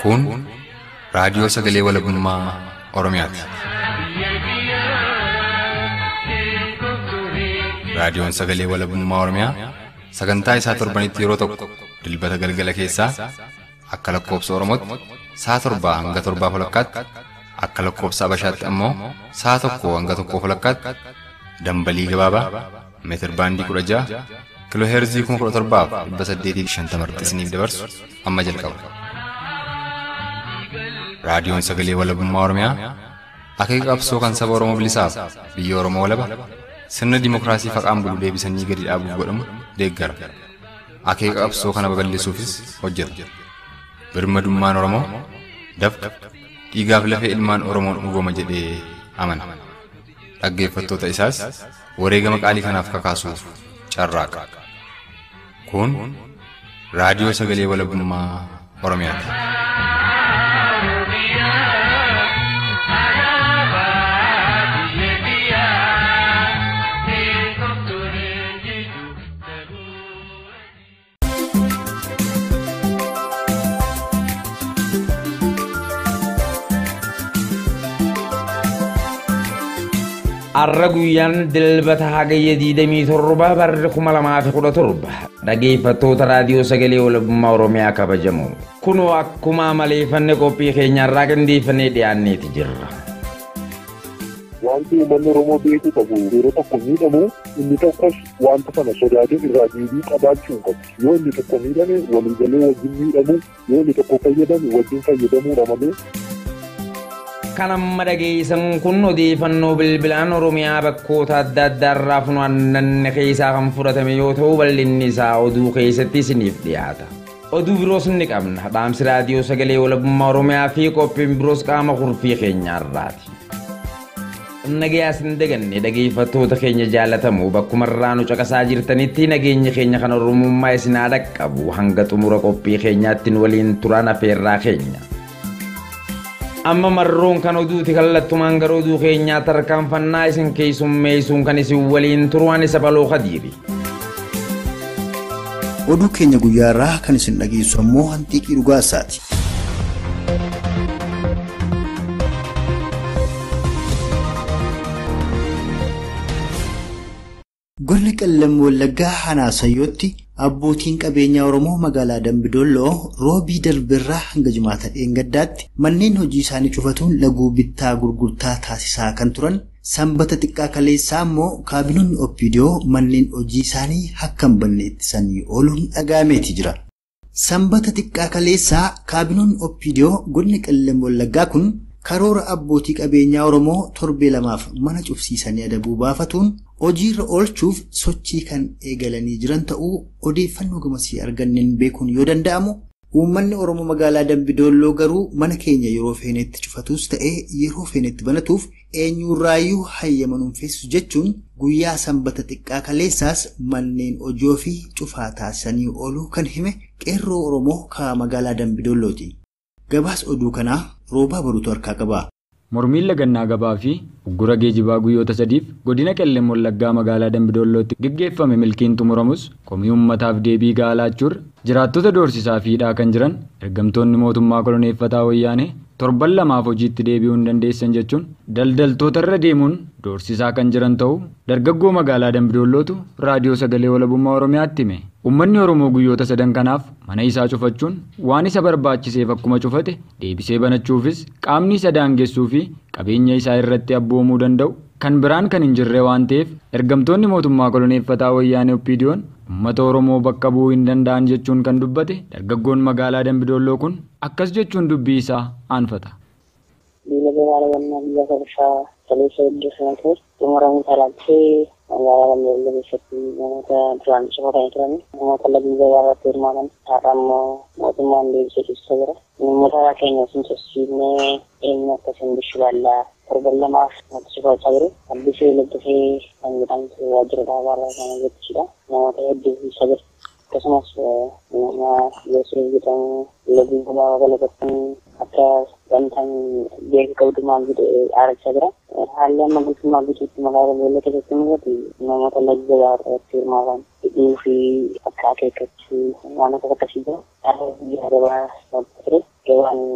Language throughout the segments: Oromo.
Kun raadiyoo sagalee walabummaa Oromiyaati. Raadiyoon sagalee walabummaa Oromiyaa sagantaa isaa torbanitti yeroo tokko dilbata galgala keessaa akka lakkoobsa Oromootti sa'a torbaa hanga torbaa walakkaatti akka lakkoobsa Abashaatti ammoo sa'a tokko hanga tokkoo walakkaatti dambalii gabaabaa meetir baandii kudha ja'a kiloo heerzii kuma kudha torbaaf dhibba saddeetii fi shantama irratti isiniif dabarsu amma jalqaba. Raadiyoon sagalee walabummaa Oromiyaa akeeka qabsoo kan saba Oromoo bilisaaf biyya Oromoo walaba sirna dimookiraasii faqaan bulu deebisanii gadi dhaabuuf godhamu deeggara. Akeeka qabsoo kana babal'isuufis hojjeta. Birmadummaan Oromoo dafqa dhiigaaf lafee ilmaan Oromoon dhugooma jedhee amana. Dhaggeeffattoota isaas wareegama qaalii kanaaf kakaasuuf carraaqa. Kun raadiyoo sagalee walabummaa Oromiyaati. Har'a guyyaan dilbata hagayya 27 barri 2017 dhageeffattoota raadiyoo sagalee walabummaa Oromiyaa kabajamu. Kunoo akkuma amaleeffanne qophii keenyarraa qindeeffannee dhiyaanneeti jirra. Wanti uummanni Oromoo beekuu qabu yeroo tokko miidhamu inni tokkos wanta sana sodaatee irraa deebii qabaachuu hin qabu. Yoo inni tokko miidhame waliigalee wajjin miidhamu yoo inni tokko fayyadame wajjin fayyadamuudha malee Kan amma dhageessan kun odeeffannoo bilbilaan Oromiyaa bakkoota adda addaa irraa funaannanne keessaa kan fudhatame yoo ta'u bal'inni isaa oduu keessatti isiniif dhiyaata. Oduu biroos ni qabna. Dhaamsi raadiyoo sagalee walabummaa Oromiyaa fi qophiin biroos qaama kurfii keenyaarraati. Nagayaa sin daganne dhageeffattoota keenya jaalatamu bakkuma irraa nu caqasaa jirtanitti nageenya keenya kan Oromummaa isin haa dhaqqabu hanga xumura qophii keenyaatti nu waliin turan afeerraa keenya. amma marroon kan oduuti kallattumaan gara oduu keenyaa tarkaanfannaa isin keessummeessuun kan isin waliin turuan isa baloo kadiiri. Oduu keenya guyyaa irraa kan isin dhageessu ammoo hantiiqii dhugaasaati. Godina qellem wallaggaa hanaasayyootti abbootiin qabeenyaa oromoo magaalaa dambidolloo roobii darbirraa hanga jimaata dheengaddaatti manneen hojii isaanii cufatuun laguu bittaa gurgurtaa taasisaa kan turan sanbata xiqqaa kaleessaa immoo kaabinoonni oppiidiyoo manneen hojii isaanii akka hin banne ittisanii ooluun dhaga'ameeti jira. Sanbata xiqqaa kaleessaa kaabinoonni oppiidiyoo godina qellem wallaggaa kun karoora abbootii qabeenyaa oromoo torbee lamaaf mana cufsiisanii adabuu baafatuun hojiirra oolchuuf sochii kan eegalanii jiran ta'uu odeeffannoo gamasii arganneen beekuun yoo danda'amu uummanni oromoo magaalaa dambidolloo garuu mana keenya yeroo feenetti cufatus ta'ee yeroo feenetti banatuuf eenyurraayyuu hayyamanuun feessu jechuun guyyaa sanbata xiqqaa kaleessaas manneen hojii ofii cufaa taasisanii ooluu kan hime qeerroo oromoo kaa magaalaa dambidollooti. gabaas oduu kanaa roobaa baruutu harkaa qaba. Mormiin lagannaa gabaa fi uggura geejibaa guyyoota sadiif godina qellem wallaggaa magaalaa dambidollootti gaggeeffame milkiin xumuramus komii uummataaf deebii gahaa laachuurra jiraattota doorsisaa fiidhaa kan jiran ergamtoonni mootummaa koloneeffataa wayyaanee torban lamaaf hojiitti deebi'uu hin dandeessan jechuun daldaltoota irra deemuun doorsisaa kan jiran ta'uu dargaggoo magaalaa dambidollootu raadiyoo sagalee walabummaa oromiyaatti hime. Uummanni Oromoo guyyoota sadan kanaaf mana isaa cufachuun waan isa barbaachiseef akkuma cufate deebisee banachuufis qaamni isa daangessuu fi qabeenya isaa irratti abboomuu danda'u kan biraan kan hin jirre waan ta'eef ergamtoonni mootummaa koloneeffataa wayyaanee oppiidiyoon uummata Oromoo bakka bu'uu hin danda'an jechuun kan dubbate dargaggoon magaalaa Dambidolloo kun akkas jechuun dubbii isaa aanfata. Diinagdee maalawwannaa biyya kabashaa kaleessa iddoo sanatti xumuramuu talaatee magaalaa Dambidolloo keessatti namoota duraan cufatanii turan namoota laggii gabaa irratti hirmaatan har'a immoo mootummaan deebisee ibsa jira. Namoota keenya sun sossiinee eenyu akkasiin bishu baallaa torban lamaaf wanti cufachaa jiru. Addisee laggafee kan jedhamtu waajjira dhaabaa irraa kan hojjechuudha. Namoota hedduu ibsa jira. akkasumas nama Yesuus jedhamu laggii gabaa galateeffamu akka wanta beeku qabdumaan jedhe aarachaa jira. Haalli amma guutummaa guutuutti magaalaa Boollee keessatti mul'atu namoota laggii gabaa irratti hirmaatan hidhuu fi akka akeekkachuu waan akkas akkasii jira. Gabaa ture gabaan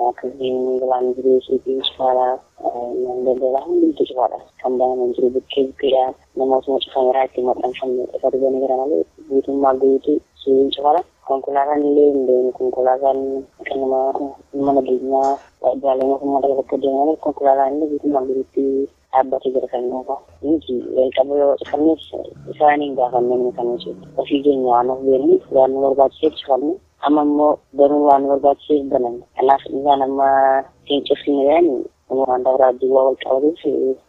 akka bilaan bireesii fi cufaadha daldalaa hundumtu cufaadha kan banaman jiru bukkee bukkeedhaan namootuma cufameeraa itti maxxanfamne ifa dubanii gara malee guutummaa guutuu suuliin cufaadha konkolaataan illee hin deemu konkolaataan kan nama mana geenyaa waajjiraalee mootummaa dabalatti deeman konkolaataan illee guutummaa guutuutti dhaabbatee jira kan dhuunfaa nuti qabu yoo cufanneef isaaniin gaafannee kan nuti ofii keenya waan of beeknuuf waan nu barbaachiseef cufanne amma immoo banuu waan barbaachiseef banan kanaaf isaan amma siin cufsine jedhan waan dabraa duwwaa wal qabatuuf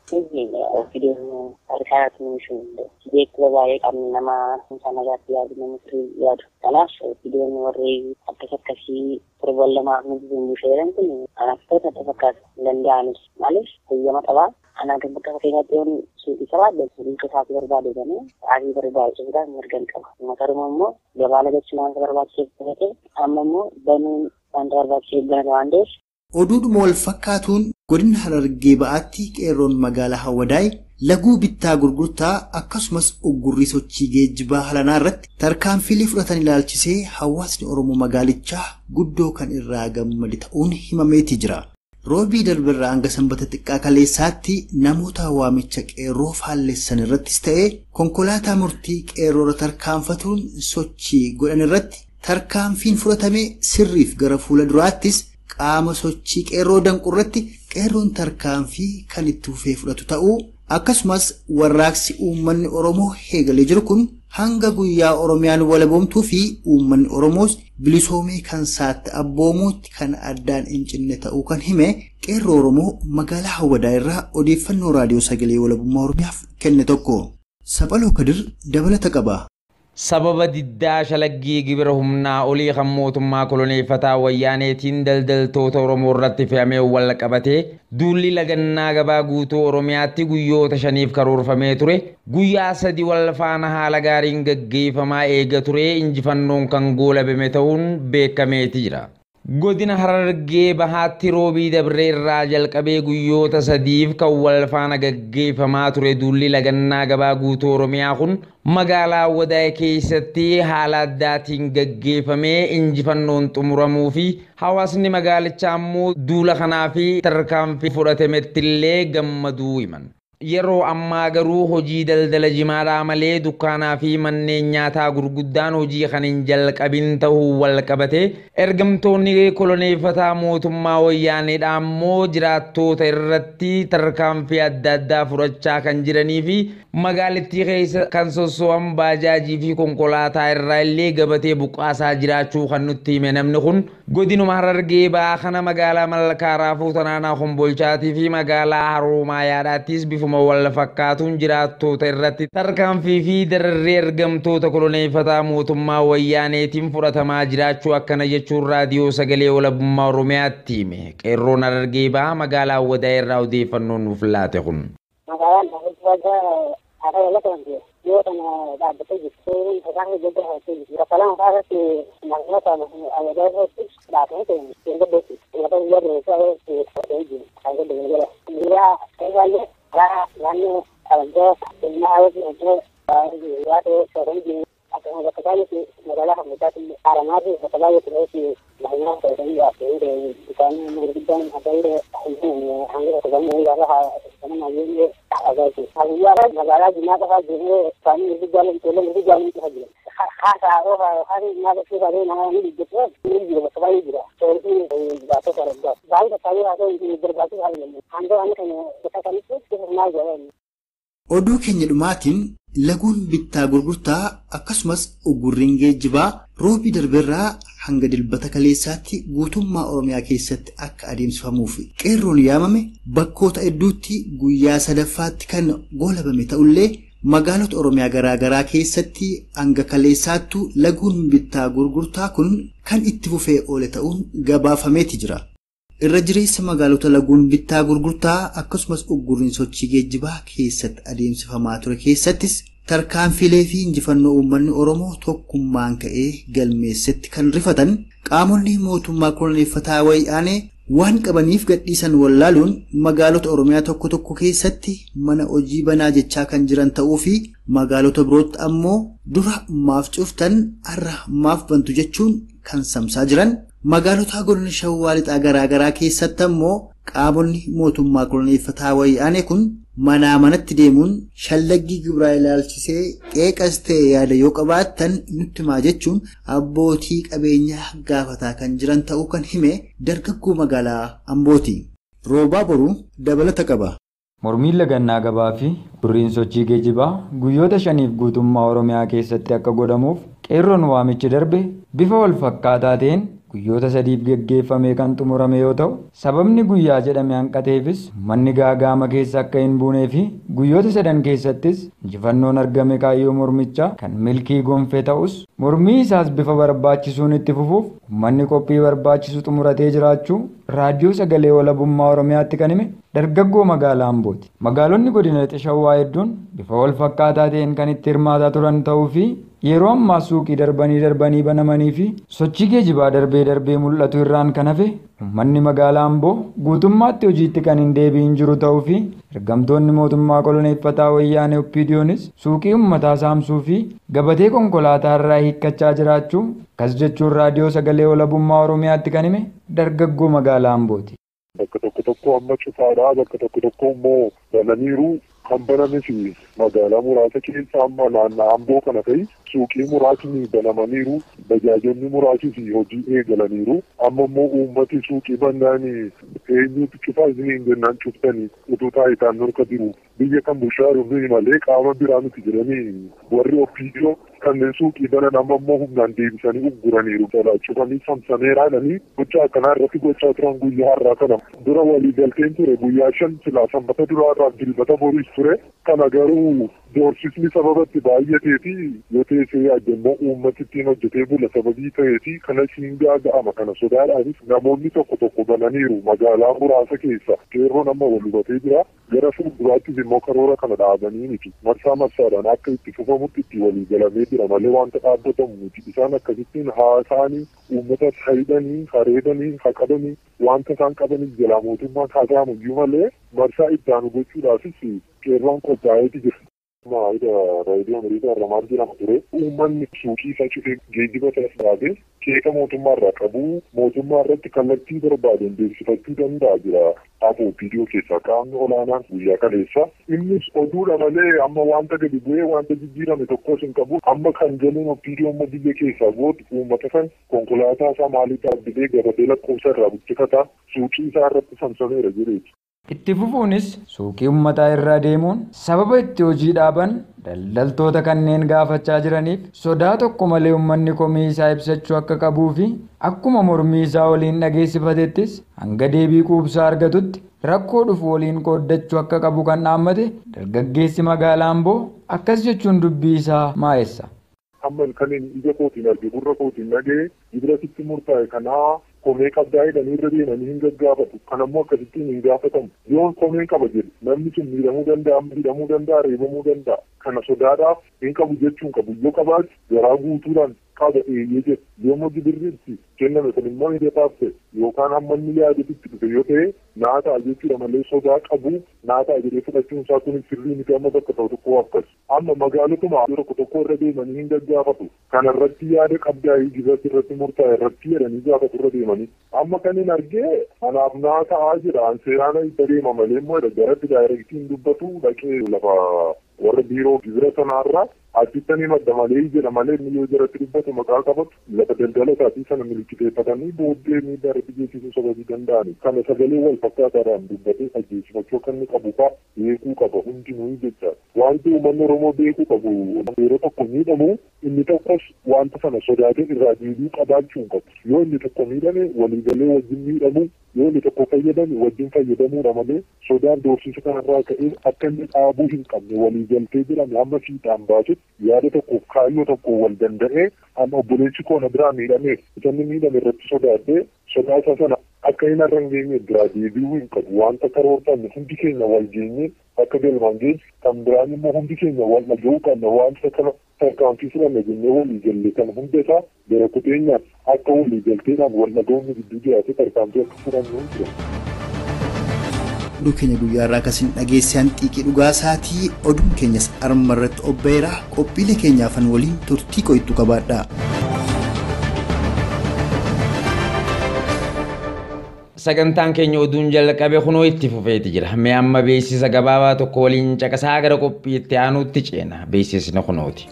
ofiidoon harkaatti numishu beekula baay'ee qabni nama isaa nagaatti yaadu nama firii yaadu kanaaf ofiidoon warri akkas akkasii torban lamaaf nuti zimbii fayyadaman kun anaftoota adda fakkaatu danda'anis maaliif fayyama qabaa ana kan bakka fakkeenyaatti yoon suuqii qabaadde suuqii isaatti barbaade jedhanii sa'aatii barbaachisuudhaan mirgan qaba makaruma immoo gabaa lagachuu wanta barbaachiseef ta'e amma immoo banuun wanta barbaachiseef banata waan ta'eef Oduudhuma wal fakkaatuun godina Harargee ba'aatti qeerroon magaalaa Hawwadaay laguu bittaa gurgurtaa akkasumas uggurrii sochii geejjibaa halanaa irratti tarkaanfiilee fudhatan ilaalchisee hawaasni Oromoo magaalichaa guddoo kan irraa gammade ta'uun himameeti jira. Roobii darbirraa hanga sanbata xiqqaa kaleessaatti namoota waamicha qeerroo faallessan irrattis ta'ee konkolaataa murtii qeerroora tarkaanfatuun sochii godhan irratti tarkaanfiin fudhatame sirriif gara fuula duraattis qaama sochii qeerroo danqurratti qeerroon tarkaanfii kan itti fufee fudhatu ta'uu akkasumas warraaqsi uummanni oromoo eegalee jiru kun hanga guyyaa oromiyaan walaboomtuu fi uummanni oromoos bilisoomee kan saatti abboomuutti kan addaan hin cinne ta'uu kan hime qeerroo oromoo magaalaa hawwadaa irraa odeeffannoo raadiyoo sagalee walabummaa oromiyaaf kenne tokko saphaloo kadir dabalata qaba. sababa diddaa shalaggii gibira humnaa olii kan mootummaa koloneeffataa wayyaaneetiin daldaltoota oromoo irratti fe'amee wal qabatee duulli lagannaa gabaa guutuu oromiyaatti guyyoota shaniif karoorfamee ture guyyaa sadi wal faana haala gaariin gaggeeffamaa eega ture injifannoon kan goolabame ta'uun beekameeti jira. godina harargee bahaatti roobii dabree irraa jalqabee guyyoota sadiif kan wal faana gaggeeffamaa ture duulli lagannaa gabaa guutuu oromiyaa kun magaalaa wadaa'e keessatti haala addaatiin gaggeeffamee injifannoon xumuramuu fi hawaasni magaalichaa ammoo duula kanaa fi tarkaanfii fudhatametti illee gammaduu himan. Yeroo ammaa garuu hojii daldala jimaadhaa malee dukkaanaa fi manneen nyaataa gurguddaan hojii kan hin jalqabin ta'uu wal qabate ergamtoonni koloneeffataa mootummaa wayyaaneedha ammoo jiraattoota irratti tarkaanfii adda addaa fudhachaa kan jiranii fi magaalittii keessa kan sosso'an baajaajii fi konkolaataa irraa illee gabatee buqqaasaa jiraachuu kan nutti hime namni kun godinuma harargee ba'aa kana magaalaa malkaaraa fuutanaanaa kombolchaatii fi magaalaa haroomayaadhaattis bifuma wal fakkaatuun jiraattoota irratti tarkaanfii fi dararree ergamtoota koloneeffataa mootummaa wayyaaneetiin fudhatamaa jiraachuu akkana jechuun raadiyoo sagalee walabummaa oromiyaatti hime qeerroon harargee ba'aa magaalaa wadaa irraa odeeffannoon nuuf laate kun. magaalaan haala walata wanti yoo kana dhaabbatee jirtu tarkaanfii guddaa hojjechuu jirtu bakka lama isaa irratti namoota ayadaa irratti dhaabbatee ta'e hin gaddeessu lafa guyyaa dureessaa irratti fudhatee jiru kan gadda galgala guyyaa eegaallee karaa naannoo abajjaa ilmaa hawwatu hojjee guyyaa ta'e sooranii jiru akkasuma bakka baay'eetti magaalaa hammachaatti haaramaa fi bakka baay'eetti ta'etti baay'inaan fayyadamuu yaafee ta'e bishaan gurguddaan akka illee hanga tokko gamoo gaafa kana nageenya agaati. Guyyaa magaalaa jimaa qofaa jiree isaanii gurguddaan ijoollee gurguddaan qofa jira. Haasaa oofaa yookaan nyaata suuqaalee nama ni dhiibbatu ni jira bakka baay'ee jira. Soorii baatota argaa. Baay'ee bakka baay'ee haa ta'u barbaachisu haa jennu. Hanga waan kana bakka kamitti bifa maal jedhamu. Oduu keenya dhumaatiin laguun bittaa gurgurtaa akkasumas uggurriin geejjibaa roobii darbeerraa hanga dilbata kaleessaatti guutummaa Oromiyaa keessatti akka adeemsifamuuf qeerroon yaamame bakkoota hedduutti guyyaa sadaffaatti kan goolabame ta'ullee magaalota Oromiyaa garaagaraa keessatti hanga kaleessaattu laguun bittaa gurgurtaa kun kan itti fufee oole ta'uun gabaafameeti jira. irra jireessa magaalota laguun bittaa gurgurtaa akkasumas uggurriin sochii geejjibaa keessatti adeemsifamaa ture keessattis tarkaanfilee fi injifannoo uummanni oromoo tokkummaan ka'ee galmeessetti kan rifatan qaamonni mootummaa koloneeffataa wayyaanee waan qabaniif gadhiisan wallaaluun magaalota oromiyaa tokko tokko keessatti mana hojii banaa jechaa kan jiran ta'uu fi magaalota birootti ammoo dura maaf cuftan har'a maaf bantu jechuun kan samsaa jiran Magaalota godina shawwaa lixaa garaagaraa keessatti ammoo qaamonni mootummaa koloneeffataa wayyaanee kun manaa manatti deemuun shallaggii gibraa ilaalchisee qeeqas ta'e yaada yoo qabaattan nutti himaa jechuun abbootii qabeenyaa gaafataa kan jiran ta'uu kan hime dargaggoo magaalaa Ambooti. Roobaa boruu dabalata qaba. Mormiin lagannaa gabaa fi burriin sochii geejibaa guyyoota shaniif guutummaa Oromiyaa keessatti akka godhamuuf qeerroon waamichi darbe bifa wal fakkaataa ta'een guyyoota sadiif geggeeffamee kan xumurame yoo ta'u sababni guyyaa jedhame hanqateefis manni gaagaama keessa akka hin buunee fi guyyoota sadan keessattis injifannoon argame kaayyoo mormichaa kan milkii gonfee ta'us mormii isaas bifa barbaachisuun itti fufuuf uummanni qophii barbaachisu xumuratee jiraachuu raadiyoo sagalee walabummaa oromiyaatti kan hime dargaggoo magaalaa Ambooti. Magaalonni godina lixa shawwaa hedduun bifa wal fakkaataa ta'een kan itti hirmaataa turan ta'uu fi yeroo ammaa suuqii darbanii darbanii banamanii fi sochii geejibaa darbee darbee mul'atu irraan kan hafe uummanni magaalaa Amboo guutummaatti hojiitti kan hin deebi'in jiru ta'uu fi ergamtoonni mootummaa koloneeffataa wayyaanee oppiidiyoonis suuqii uummataa saamsuu fi gabatee konkolaataa irraa hiikkachaa jiraachuu kas jechuun raadiyoo sagalee walabummaa oromiyaatti kan hime dargaggoo magaalaa Ambooti. Bakka tokko tokko amma cufaadhaa bakka tokko tokko immoo bananiiru kan bananis magaalaa muraasa keessa amma naannaa amboo kana ta'e suuqii muraasni banamaniiru bajaajonni muraasis hojii eegalaniiru amma immoo uummati suuqii bannaan eenyutu cufaa isiniin jennaan cuftanii utuu taayitaan norka jiru biyya kan bushaaru nuyi malee qaama biraa miti jedhanii warri ofiidiyoo kanneen suuqii banan amma immoo humnaan deebisanii ugguraniiru cufanii samsameeraa jedhanii gocha akkanaa irratti gochaa turan guyyaa har'aa kana dura walii galteen ture guyyaa shan silaa sanbata duraa irraa dilbata boriis ture kana garuu doorsisni sababatti baay'atee fi yoo teessee yaadammoo uummati ittiin hojjetee bula sababii ta'ee fi kana siin gaaga'ama kana sodaadhaanis namoonni tokko tokko bananiiru magaalaa muraasa keessa qeerroon amma wal hubatee jira gara fuulduraattis immoo karoora kana dhaabanii miti marsaa marsaadhaan akka itti fufamutti itti walii galamee jira malee wanta dhaabbatamu miti isaan akkasittiin haasaanii uummata haydanii hareedanii haqadanii wanta isaan qabaniif jalaa mootummaan haasa'amu iyyuu malee marsaa ittaanu gochuudhaafis qeerroon qophaa'eeti jira. Maayida raadiyoo Ameerikaa irraa maal jedhama ture uummanni suuqii isaa cufee geejjiba isaas dhaabee keeka mootummaa irraa qabu mootummaa irratti kallattii barbaadeen beeksifachuu danda'a jira hafu viidiyoo keessaa qaamni olaanaan guyyaa kaleessa innis oduudha malee amma wanta gadi bu'ee wanta jijjiirame tokkos hin qabu amma kan jaluun viidiyoo amma biyya keessaa gootu uummata kan konkolaataa isaa maaliif dhaabbilee gabatee lakkoofsa irraa buqqifata suuqii isaa irratti samsameera jireeti. Itti fufuunis suuqii uummataa irra deemuun sababa itti hojii dhaaban daldaltoota kanneen gaafachaa jiraniif sodaa tokko malee uummanni komii isaa ibsachuu akka qabuu fi akkuma mormii isaa waliin dhageessifatettis hanga deebii quubsaa argatutti rakkoo dhufu waliin qooddachuu akka qabu kan dhaammate dargaggeessi magaalaa Amboo akkas jechuun dubbii isaa maa'essa. Amma kan ija kootiin arge gurra kootiin dhagee gibirasitti murtaa'e kanaa komee qabdaa jedhanii irra deemanii hin gaggaafatu kan ammoo akkasittiin hin gaafatamu yoon komee qaba jedhe namni sun miidhamuu danda'a miidhamuu danda'a reebamuu danda'a kana sodaadhaaf hin qabu jechuun qabu yoo qabaatu garaa guutuudhaan qaba eeyyee jedhe yoommoo gibirritti kenname kun immoo hidhataaf ta'e yookaan hamma inni yaadetti dhufe yoo ta'e naa ta'a jechuudha malee sodaa qabu naa ta'a jedhee fudhachuun isaa kun sirrii miti amma bakka ta'u tokko akkas amma magaalotuma tokko tokko irra deemanii hin gaggaafatu kana irratti yaada qabdaa gibirratti irratti murtaa'e irratti jedhanii gaafatu irra deemanii amma kan hin argee anaaf naa ta'aa jira an seeraan itti deema malee immoo garatti daayirektiin dubbatu dhaqee lafa warra biiroo gibira sanaarraa achittanii madda malee jedha malee inni yoo jaratti dubbatu maqaa qabatu lafa daldala isaatii sana milkiteeffatanii booddee miidhaa irratti geessisuu sababii danda'ani kana sagalee wal fakkaataadhaan dubbatee ajjeesifachuu akka inni qabu faa beekuu qaba hundinuu jecha wanti uummanni oromoo beekuu qabu yeroo tokko miidhamu inni tokkos wanta sana sodaatee irraa deebii qabaachuu hin qabu yoo inni tokko miidhame waliigalee wajjin miidhamu yoo inni tokko fayyadame wajjin fayyadamuudha malee sodaan doorsisa kanarraa ka'ee akka inni dhaabuu hin qabne waliigaltee jedhame hamma fiixaan baasutti yaada tokkoof kaayyoo tokko wal danda'ee amma obboleessi koona biraa miidhame isanni miidhame irratti sodaatee sodaasa sana akka hin har'a hin geenye biraa deebi'uu hin qabu wanta karoorfanne hundi keenya wal geenye akka galmaan geenye kan biraan immoo hundi keenya wal dhaga'uu qabna wanta kana tarkaanfii fudhanne jennee walii galle kan hunda isaa gara kuteenyaan akka walii galteedhaan wal dhaga'uun gidduu jiraate tarkaanfii akka fudhannu hin jiran. oduu keenya guyyaa irraa akkasiin dhageessaan xiiqii dhugaa isaatii oduun keenyas arma irratti obbeera qophiilee keenyaafan waliin turtii qo'ittu qabaadha. sagantaan keenya oduun jalqabe kunoo itti fufeeti jira. Mee amma beeksisa gabaabaa tokko waliin caqasaa gara qophii itti aanuutti ceena. Beeksisni kunooti.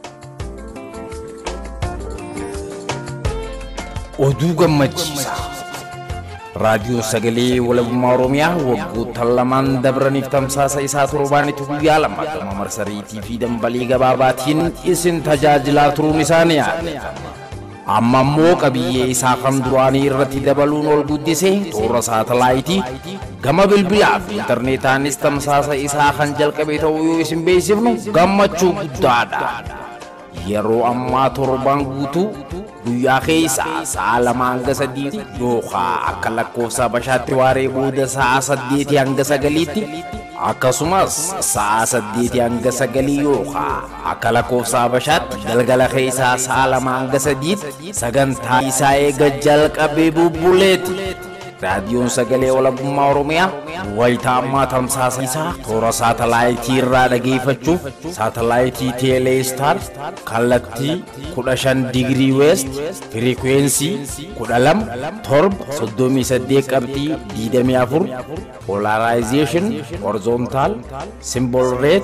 Oduu gammachiisaa. Raadiyoo Sagalee Walabummaa Oromiyaa waggoota lamaan dabraniif tamsaasa isaa torbaanitti guyyaa lama gama marsariitii fi dambalii gabaabaatiin isin tajaajilaa turuun isaa ni yaadatama. Amma immoo qabiyyee isaa kan duraanii irratti dabaluun ol guddisee toora saatalaayitii gama bilbilaa fi intarneetaanis tamsaasa isaa kan jalqabe ta'uu yoo isin beeksifnu gammachuu guddaadha. Yeroo ammaa torbaan guutuu guyyaa keessaa sa'a lama hanga sadii yookaan akka lakkoofsa bashaatti waaree booda sa'a saddeetii hanga sagaliitti akkasumas sa'a saddeetii hanga sagalii yookaan akka lakkoofsa bashaatti galgala keessaa sa'a lama hanga sadiitti sagantaa isaa eega jalqabee bubbuleeti. raadiyoon sagalee walabummaa oromiyaa wayitaa ammaa tamsaasa isaa toora saatalaayitii irraa dhageeffachuuf saatalaayitii teeleestar kallattii 15 digirii weest firikwensii 12 torba 38 qabxii 24 polarizeeshin horizontaal simbol reet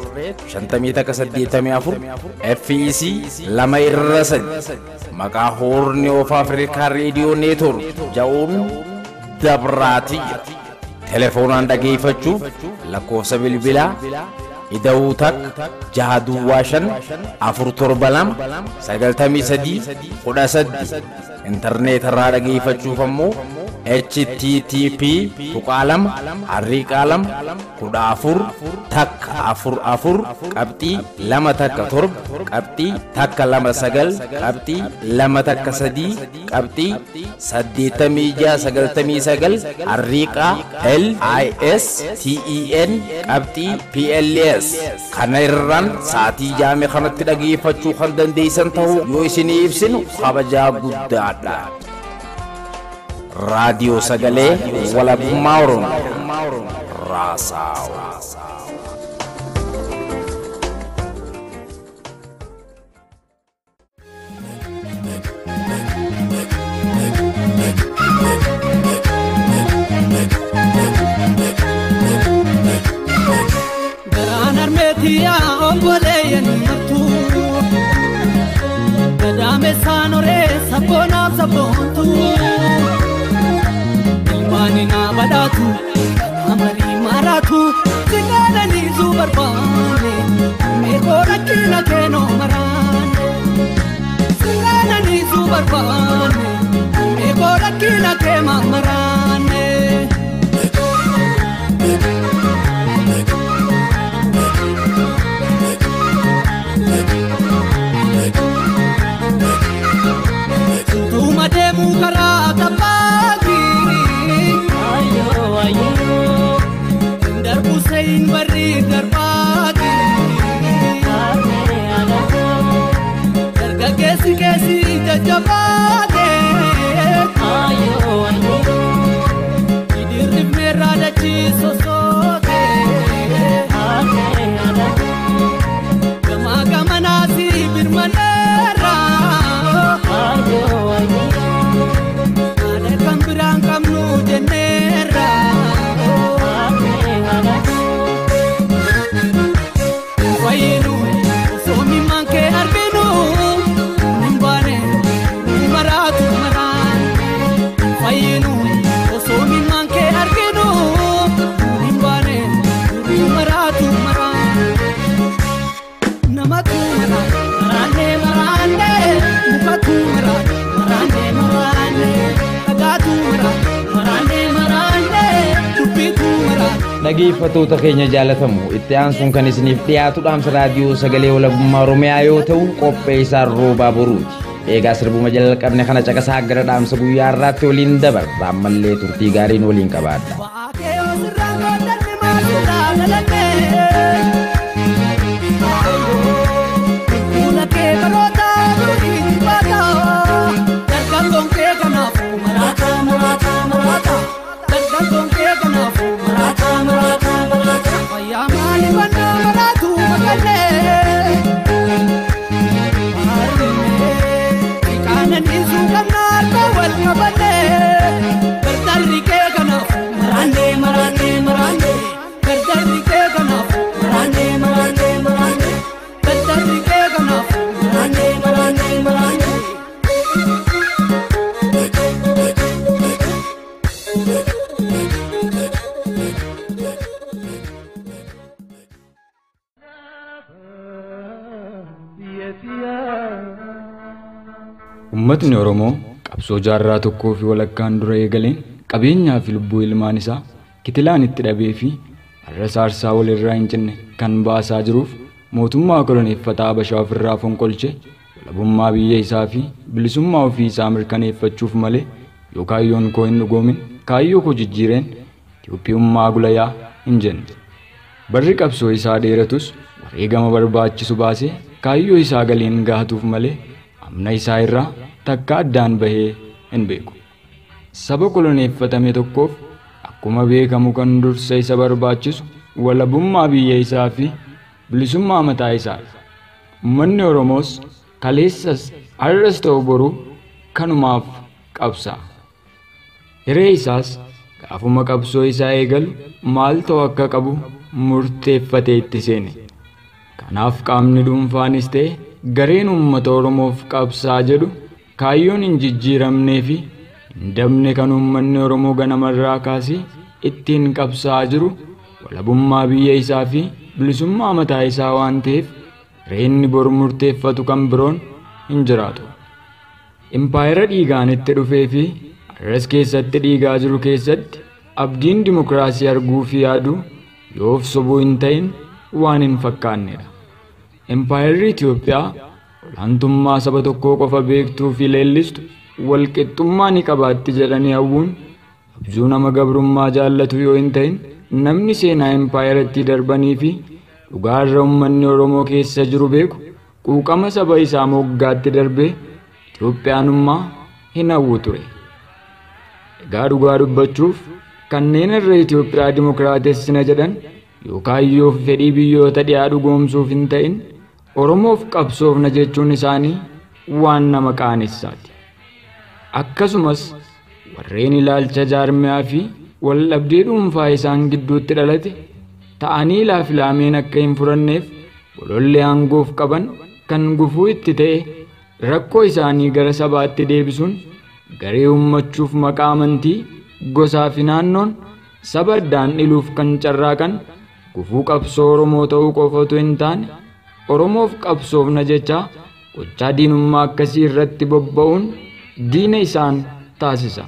5184 fec lama irra sadi maqaa hoorni of afrikaa reediyoo neetwork ja'uun dabraatiyya telefoonaan dhageeffachuuf lakkoofsa bilbilaa ida'uu takka jaha duwwaa shan afur torba lama sagaltamii sadii kudha saddi intarneetarraa dhageeffachuuf ammoo http tuqaalama harriiqaalama kudha afur takka afur afur qabxii lama takka torba qabxii takka lama sagal qabxii lama takka sadii qabxii saddeettamii jaha sagaltamii sagal harriiqaa l i s t e n qabxii p l s kana irraan sa'atii jaame kanatti dhageeffachuu kan dandeessan ta'uu yoo isinii ibsinu kabajaa guddaadha. raadiyoo sagalee walabummaa oromoo raasaawaa. Garaan armeetiyaa obboleeyyan martuu Gadaamessaan horee sabboonaaf sabboontuu Ilmaani naa badhaatu amarii maraatu Singaadhaniisuu barbaane Meekoo rakkina keenoo maraane Singaadhaniisuu barbaane Meekoo rakkina keema maraane Tuuma deemuu karaa tabbaati. Darbu seeyin barri darbaati. Dargaggeessi keessi jajjabaate. Idirrifnee raadachi sosoote. Gamaa gamanaasi birmaneera. Ada kan biraan qabnu jenneerra. Fayyinu osoo mimmaan kee arginu hin baane nu maraatu maraan. Fayyinu osoo mimmaan kee arginu hin baane nu maraatu maraan. Namatu maraan maraanee maraanee mukatu maraan maraanee maraanee dhagaatu maraan maraanee maraanee dubbitu maraan. Dhageeffattoota keenya jaalatamu itti aansuun kan isiniif dhiyaatu dhaamsa raadiyoo sagalee walabummaa Oromiyaa yoo ta'u qopheessaan roobaa boruuti. Eegaa sirbuma jalqabne kana caqasaa gara dhaamsa guyyaa har'aatti waliin dabarra ammallee turtii gaariin waliin qabaadha. Baakee yoo sirraan godhanne maal sirraa galanne? Fuula kee baroota durii baata. Dargaggoon kee kanaafuu maraata maraata maraata. Dargaggoon kee kanaafuu maraata maraata maraata. Fayyaa maali bannaa maraatu makalee? Qaananiisuu qabnaa akka wal qabannee. Bartarri kee kan Uummatni Oromoo qabsoo jaarraa tokkoo fi walakkaan dura eegaleen qabeenyaa fi lubbuu ilmaan isaa kitilaan itti dhabee fi har'a saarsaa walirraa hin cinne kan baasaa jiruuf mootummaa koloneeffataa Habashaa ofirraa fonqolche walabummaa biyya isaa fi bilisummaa ofii isaa mirkaneeffachuuf malee yoo kaayyoon koo hin dhugoomin kaayyoo koo jijjiireen Itoophiyummaa gulayaa hin jenne. Barri qabsoo isaa dheeratus wareegama barbaachisu baasee kaayyoo isaa galiin gaatuuf malee amna isaa irraa takka addaan bahee hin beeku. Saba koloneeffatame tokkoof akkuma beekamu kan dursa isa barbaachisu walabummaa biyya isaa fi bilisummaa mataa isaa. Uummanni Oromoos kaleessas har'as ta'u boruu kanumaaf qabsaa. Hiree isaas gaafuma qabsoo isaa eegalu maal ta'u akka qabu murteeffatee itti seene. Kanaaf qaamni dhuunfaanis ta'e gareen uummata Oromoof qabsaa jedhu kaayyoon hin jijjiiramnee fi hin dabne kan uummanni Oromoo ganamarraa kaasee ittiin qabsaa jiru walabummaa biyya isaa fi bilisummaa mataa isaa waan ta'eef reenni bor murteeffatu kan biroon hin jiraatu. Impaayera dhiigaan itti dhufee fi har'as keessatti dhiigaa jiru keessatti abdiin dimokiraasii arguu fi yaaduu yoof sobuu hin ta'in waan hin fakkaannedha. Impaayerri Itoophiyaa olaantummaa saba tokkoo qofa beektuu fi leellistu walqixxummaa ni qabaatti jedhanii hawwuun abjuu nama gabrummaa jaallatu yoo hin ta'in namni seenaa impaayeratti darbanii fi dhugaarra uummanni Oromoo keessa jiru beeku quuqama saba isaa moggaatti darbee Itoophiyaanummaa hin hawwu ture. Egaa dhugaa dubbachuuf kanneen irra Itoophiyaa dimokiraatessina jedhan yookaan yoo fedhii biyyoota dhiyaa dhugoomsuuf hin ta'in Oromoof qabsoofna jechuun isaanii waan nama qaanessaati. Akkasumas warreen ilaalcha jaarmiyaa fi waldhabdee dhuunfaa isaan gidduutti dhalate ta'anii laafilaameen akka hin furanneef golollee aangoof qaban kan gufuu itti ta'e rakkoo isaanii gara sabaatti deebisuun garee uummachuuf maqaa amantii gosaa fi naannoon saba addaan dhiluuf kan carraaqan gufuu qabsoo Oromoo ta'uu qofa otoo hin taane Oromoof qabsoofna jecha gochaa diinummaa akkasii irratti bobba'uun diina isaan taasisa.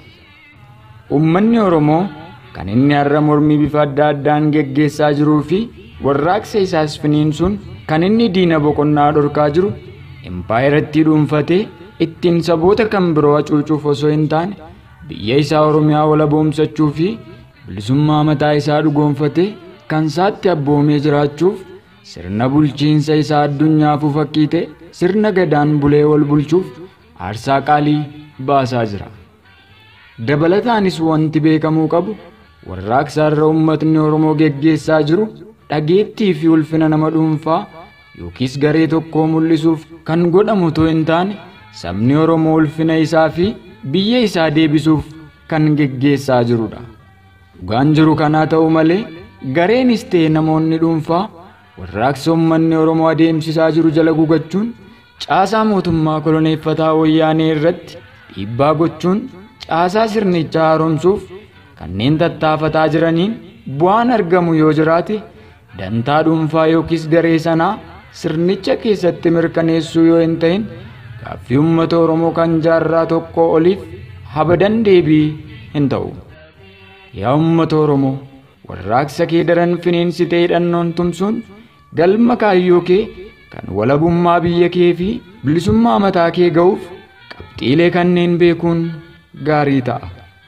Uummanni Oromoo kan inni har'a mormii bifa adda addaan geggeessaa jiruu fi warraaqsa isaas finiinsuun kan inni diina boqonnaa dhorkaa jiru impaayeratti dhuunfatee ittiin saboota kan biroo hacuucuuf osoo hin taane biyya isaa Oromiyaa walaboomsachuu fi bilisummaa mataa isaa dhugoonfatee kan isaatti abboomee jiraachuuf sirna bulchiinsa isaa addunyaafuu fakkii ta'e sirna gadaan bulee wal bulchuuf aarsaa qaalii baasaa jira. Dabalataanis wanti beekamuu qabu warraaqsa irra uummatni Oromoo geggeessaa jiru dhageettii fi ulfina nama dhuunfaa yookiis garee tokkoo mul'isuuf kan godhamu otoo hin taane sabni Oromoo ulfina isaa fi biyya isaa deebisuuf kan geggeessaa jirudha. Dhugaan jiru kanaa ta'uu malee gareenis ta'e namoonni dhuunfaa warraaqsa uummanni Oromoo adeemsisaa jiru jala gugachuun caasaa mootummaa koloneeffataa wayyaanee irratti dhiibbaa gochuun caasaa sirnichaa haaromsuuf kanneen tattaafataa jiraniin bu'aan argamu yoo jiraate dantaa dhuunfaa yookiis garee sanaa sirnicha keessatti mirkaneessuu yoo hin ta'in gaaffii uummata Oromoo kan jaarraa tokko oliif habadan deebii hin ta'u. Yaa uummata Oromoo warraaqsa kee daran finiinsitee hidhannoon tumsuun galma kaayyoo kee kan walabummaa biyya kee fi bilisummaa mataa kee ga'uuf qabxiilee kanneen beekuun gaarii ta'a.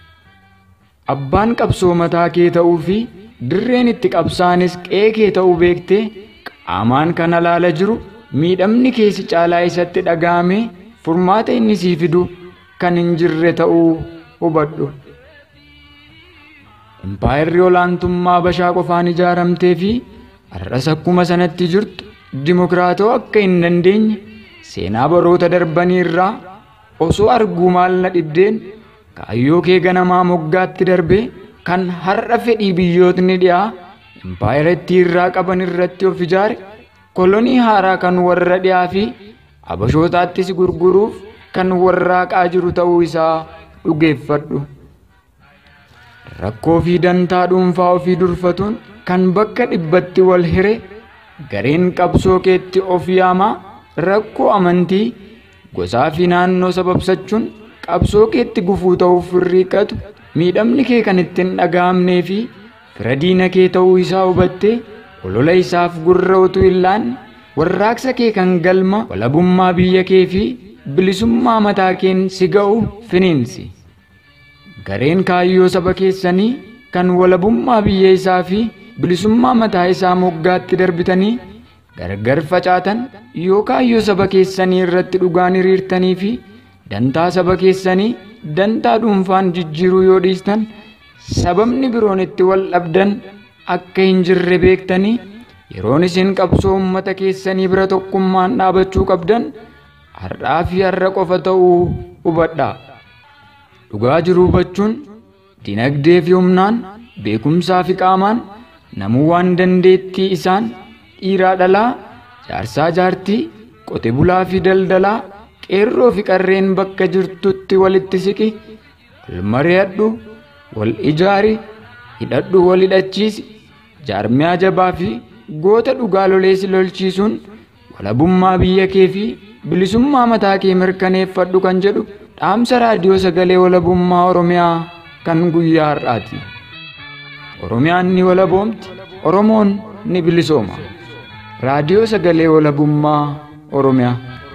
Abbaan qabsoo mataa kee ta'uu fi dirreen itti qabsaanis qe'ee kee ta'uu beektee qaamaan kan alaala jiru miidhamni keessi caalaa isatti dhaga'amee furmaata inni sii fidu kan hin jirre ta'uu hubadhu. Impaayerri olaantummaa Habashaa qofaan ijaaramtee fi har'as akkuma sanatti jirtu dimokiraatoo akka hin dandeenye seenaa baroota darbanii irraa osoo arguu maal na dhibdeen kaayyoo kee ganamaa moggaatti darbee kan har'a fedhii biyyootni dhiyaa impaayeratti irraa qaban irratti of ijaare kolonii haaraa kan warra dhiyaa fi abashootaattis gurguruuf kan warraaqaa jiru ta'uu isaa dhugeeffadhu. rakkoo fi dantaa dhuunfaa ofii durfatuun kan bakka dhibbatti wal hire gareen qabsoo keetti of yaamaa rakkoo amantii gosaa fi naannoo sababsachuun qabsoo keetti gufuu ta'uuf hirriiqatu miidhamni kee kan ittiin dhaga'amnee fi fira diina kee ta'uu isaa hubattee olola isaaf gurra utuu hin laanne warraaqsa kee kan galma walabummaa biyya kee fi bilisummaa mataa keen si ga'u finiinsi. Gareen kaayyoo saba keessanii kan walabummaa biyya isaa fi bilisummaa mataa isaa moggaatti darbitanii gargar facaatan yoo kaayyoo saba keessanii irratti dhugaan hiriirtanii fi dantaa saba keessanii dantaa dhuunfaan jijjiiruu yoo dhiistan sababni biroon itti wal dhabdan akka hin jirre beektanii yeroon isin qabsoo uummata keessanii bira tokkummaan dhaabachuu qabdan har'aa fi har'a qofa ta'uu hubadhaa. Dhugaa jiru hubachuun dinagdee fi humnaan beekumsaa fi qaamaan namuu waan dandeettii isaan dhiiraa dhalaa jaarsaa jaartii qote bulaa fi daldalaa qeerroo fi qarreen bakka jirtutti walitti siqi wal mari'adhu wal ijaari hidhadhu wal hidhachiisi jaarmiyaa jabaa fi goota dhugaa loleessi lolchiisuun walabummaa biyya kee fi bilisummaa mataa kee mirkaneeffadhu kan jedhu dhaamsa raadiyoo sagalee walabummaa oromiyaa kan guyyaa har'aati. Oromiyaan ni walaboomti, Oromoon ni bilisooma. Raadiyoo sagalee walabummaa Oromiyaa.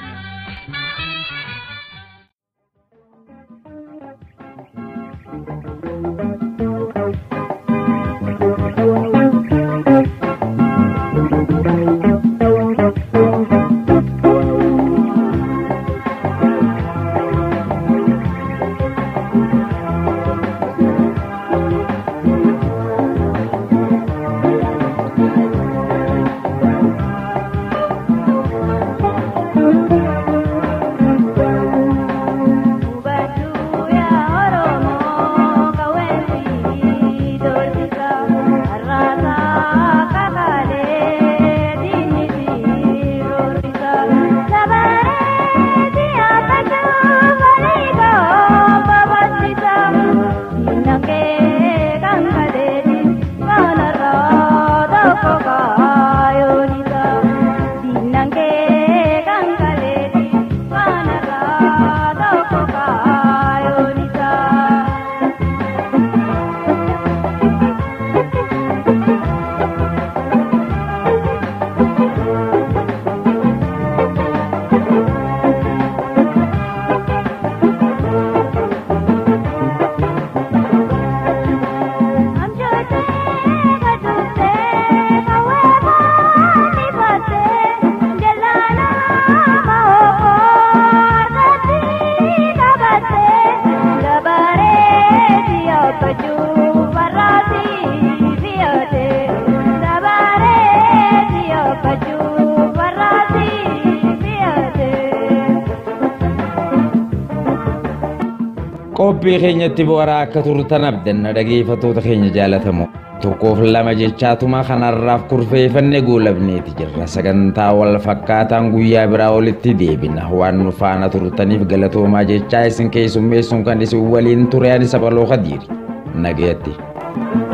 qophii keenyatti bu'aaraa akka turtan abdanna dhageeffatoota keenya jaalatamoo tokkoof lama jechaatuma kanarraaf kurfeeffanne goolabneeti jirra sagantaa wal fakkaataan guyyaa biraa olitti deebina waan nu faana turtaniif galatoomaa jechaa isin keessummeessuun kan isin waliin ture ani sabaloo kadiiri nagayatti.